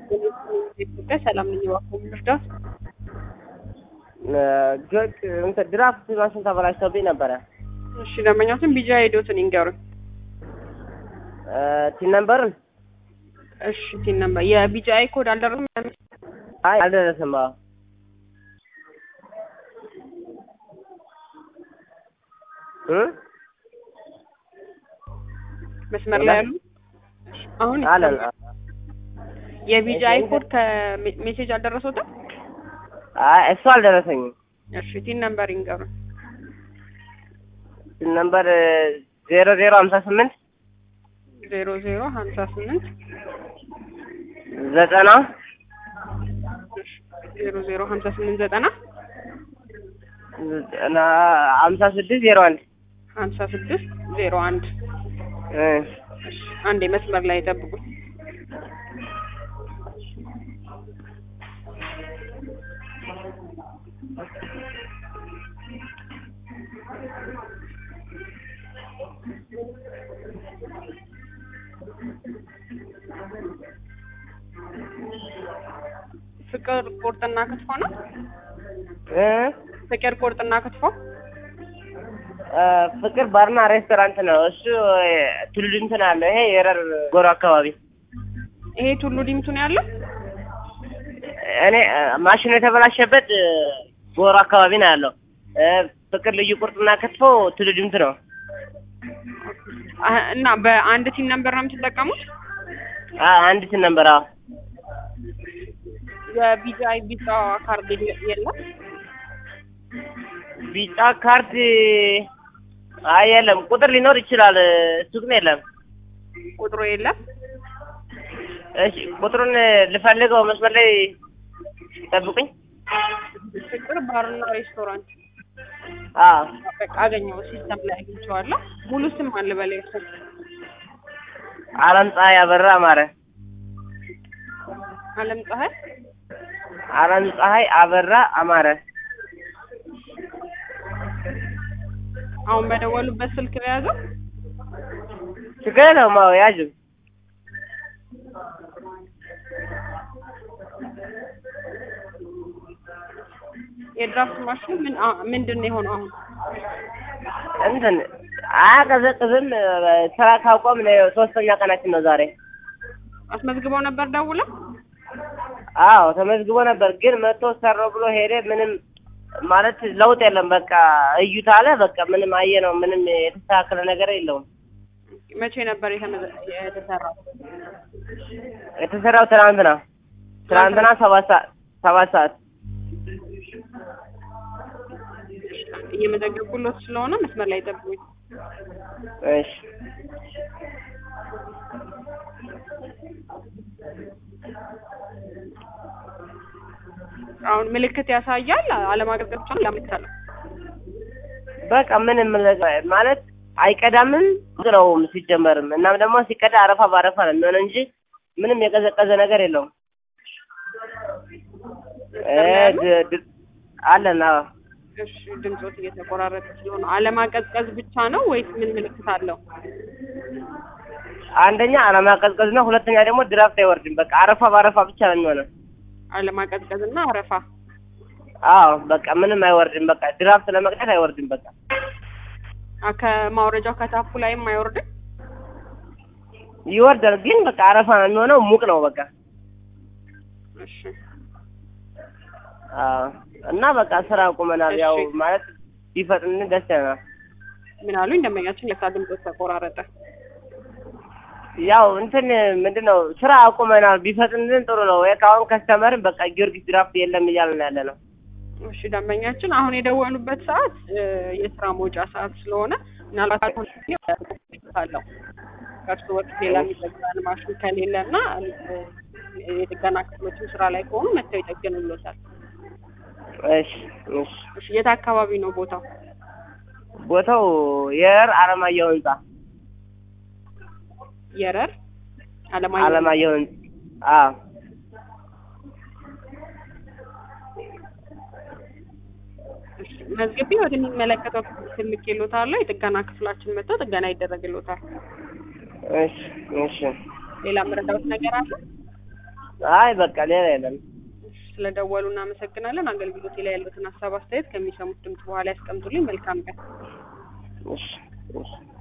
ኢትዮጵያ ሰላም ነኝ። እባክዎ ምን ልርዳዎት? ጆክ እንትን ድራፍት ማሽን ተበላሽቶብኝ ነበረ። እሺ ደንበኛችን ቢጃ ሄዶትን ይንገሩኝ። ቲን ነምበርን እሺ ቲን ነምበር የቢጃ ኮድ አልደረሰም? አይ አልደረሰም። አዎ እ መስመር ላይ ያሉ አሁን አለን የቢጃ ኮድ ከሜሴጅ አልደረሰውትም? አይ እሱ አልደረሰኝም። እሺ ቲን ነምበር ይንገሩኝ። ቲን ነምበር ዜሮ ዜሮ ሀምሳ ስምንት ዜሮ ዜሮ ሀምሳ ስምንት ዘጠና ዜሮ ዜሮ ሀምሳ ስምንት ዘጠና ዘጠና ሀምሳ ስድስት ዜሮ አንድ ሀምሳ ስድስት ዜሮ አንድ እ እሺ አንዴ መስመር ላይ ጠብቁ። ፍቅር ቁርጥና ክትፎ ነው። እ ፍቅር ቁርጥና ክትፎ ፍቅር ባርና ሬስቶራንት ነው። እሱ ቱሉ እንትን አለ። ይሄ የረር ጎሮ አካባቢ ይሄ ቱሉ ዲምቱ ነው ያለው። እኔ ማሽኑ የተበላሸበት ጎሮ አካባቢ ነው ያለው። ፍቅር ልዩ ቁርጥና ክትፎ ቱሉ ዲምቱ ነው። አ- እና በአንድ ቲም ነምበር ነው የምትጠቀሙት? አ- አንድ ቲን ነበር። አዎ የቢጃይ ቢጫ ካርድ የለ- የለም? ቢጫ ካርድ አይ የለም። ቁጥር ሊኖር ይችላል። እሱ ግን የለም። ቁጥሩ የለም። እሺ ቁጥሩን ልፈልገው። መስመር ላይ ጠብቁኝ። ፍቅር ባርና ሬስቶራንት አዎ በቃ አገኘው። ሲስተም ላይ አግኝቼዋለሁ። ሙሉ ስም አለ በላይ ስም አለም ፀሐይ አበራ አማረ። አለም ፀሐይ አለም ፀሐይ አበራ አማረ። አሁን በደወሉበት ስልክ በያዘው ችግር የለውም። አዎ ያዥ የድራፍት ማሽኑ ምን አ- ምንድን ነው የሆነው? አሁን እንትን አያቀዘቅዝም። ስራ ካቆምን ሶስተኛ ቀናችን ነው ዛሬ። አስመዝግበው ነበር ደውለው? አዎ ተመዝግቦ ነበር፣ ግን መጥቶ ሰራው ብሎ ሄደ። ምንም ማለት ለውጥ የለም። በቃ እዩት አለ። በቃ ምንም አየ ነው። ምንም የተስተካከለ ነገር የለውም። መቼ ነበር የተመዘ- የተሰራው? የተሰራው ትናንትና ትናንትና ሰባት ሰዓት ሰባት ሰዓት እየመዘገብኩሎት ስለሆነ መስመር ላይ ጠብቁኝ። እሺ አሁን ምልክት ያሳያል። አለማቀዝቀዝ ብቻ ነው ያመልክታል። በቃ ምንም ማለት አይቀዳምም ነው ሲጀመርም። እናም ደግሞ ሲቀዳ አረፋ ባረፋ ነው የሚሆነው እንጂ ምንም የቀዘቀዘ ነገር የለውም። እ ድ- ድ- አለን አዎ እሺ ድምፆት እየተቆራረጠ ስለሆነ አለማቀዝቀዝ ብቻ ነው ወይስ ምን ምልክት አለው? አንደኛ አለማቀዝቀዝ ነው። ሁለተኛ ደግሞ ድራፍት አይወርድም። በቃ አረፋ ባረፋ ብቻ ነው የሚሆነው። አለማቀዝቀዝ እና አረፋ። አዎ በቃ ምንም አይወርድም። በቃ ድራፍት ለመቅዳት አይወርድም። በቃ አ ከማውረጃው ከታፑ ላይም አይወርድም። ይወርዳል፣ ግን በቃ አረፋ ነው የሚሆነው። ሙቅ ነው በቃ እሺ አዎ። እና በቃ ስራ አቁመናል። ያው እሺ። ማለት ቢፈጥን ደስ ይለናል። ምን አሉኝ ደንበኛችን ለካ ድምፆት ተቆራረጠ። ያው እንትን ምንድን ነው ስራ አቁመናል። ቢፈጥንልን ጥሩ ነው። ከአሁን ከስተመርን በቃ ጊዮርጊስ ድራፍት የለም እያልን ያለ ነው። እሺ ደንበኛችን አሁን የደወሉበት ሰዓት እ፣ የስራ መውጫ ሰዓት ስለሆነ ምናልባት አሁን አለው ከእርሱ በፊት ሌላ የሚጠግናል ማሽን ከሌለ እና እ፣ የጥገና ክፍሎችም ስራ ላይ ከሆኑ መጥተው ይጠግኑሎታል። እሺ እሺ። እሺ የት አካባቢ ነው ቦታው? ቦታው የር አለማየሁ ህንጻ የረር አለማየሁ አለማየሁ ህንጻ አዎ እሺ፣ መዝግቤ ወደሚመለከተው ክፍል ልኬልዎታለሁ። የጥገና ክፍላችን መጥተው ጥገና ይደረግልዎታል። እሺ እሺ። ሌላ መረዳት ነገር አለ? አይ በቃ ሌላ የለም። ስለደወሉ እናመሰግናለን። አገልግሎቴ ላይ ያሉትን ሀሳብ አስተያየት ከሚሰሙት ድምጽ በኋላ ያስቀምጡልኝ። መልካም ቀን። እሺ እሺ